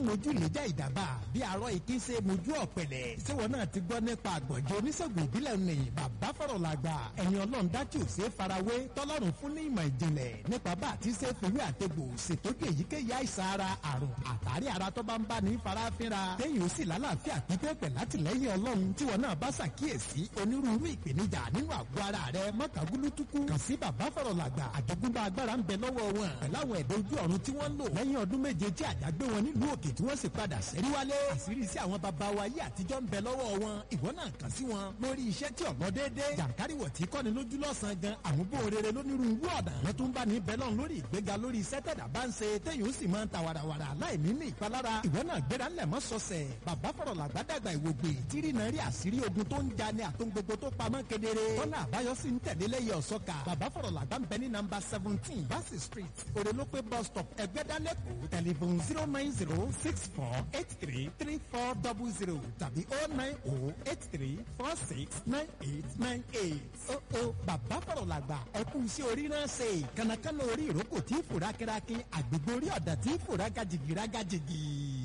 mojú ìlẹ́jà ìdàbà bí arọ ìkín ṣe mojú ọ̀pẹ̀lẹ̀ ṣéwọ́n náà ti gbọ́ nípa àgbọ̀njẹ́ oníṣègùn ìbílẹ̀ ní bàbá fọ̀rọ̀ làgbà ẹ̀yin ọlọ́run dájú ò ṣe é farawé tọ́lọ́run fún ní ìmọ̀ ìjìnlẹ̀ nípa bá àti ṣe fìwé àtegbò ṣètọ́jú èyíkéyìí àìsàn ara àrùn àtàrí ara tó bá ń bá ní farafinra téyìn ó sì lálàáfíà pípẹ́ pẹ̀ látìlẹ́yìn ọlọ́run tí wọn náà bá ṣàkíyèsí onírúurú ìpèníjà nínú àgọ́ ara rẹ mọ́tàgúlútukú kàn sí bàbá fọ̀rọ̀ làgbà àjogúnbá agbára ń bẹ lọ́wọ́ wọn pẹ̀láwọn ẹ̀dọ́ ojú ọ̀run tí wọ́n lò lẹ́yìn ọdún méje tí àdágbé wọn nílùú òkè tí wọ́n sì padà sẹ́rí wálé àṣírí sí àwọn baba wa yé àtijọ́ ń bẹ lọ́wọ́ wọn ìwọ náà kàn sí wọn lórí iṣẹ́ tí ọ̀gbọ́n déédéé jàǹkáríwọ̀ tí kọ́ni lójú lọ́sàn-án gan àmúbò rere lónírúurú ọ̀nà wọn tún bá ní bẹ́lọ̀ lórí ìgbéga lórí iṣẹ́ tẹ̀dá bá ń ṣe téyìn ó sì máa ń ta wàràwàrà láì ní ní ìpalára ìwọ náà gbéra ńlẹ̀ mọ́ sọ̀sẹ̀ bàbá fọ̀rọ̀ làgbàdàgbà ìwògbè tírí náà rí àṣírí ogun tó ń ja ní àtún gbogbo tó pamọ́ kedere tọ́nà àbáyọ sì ń tẹ̀lé lẹ́yìn ọ̀sọ́ka bàbá fọ̀rọ̀ làgbà ń bẹ ní nàmbà seventeen bassey street òrèlópé bus stop ẹgbẹ́dálẹ́kọ̀ọ́ tẹlifon zero nine zero six four eight three three four double zero tàbí oh nine oh eight three four six nine eight nine eight. ó ó bàbá fọ̀rọ̀ làgbà ẹkún sí orí náà ṣe kànákànná orí ìrókò tí fòrá kẹ́rákẹ́ àgbègbè orí ọ̀dà tí fòrá gajìgì rágajìgì.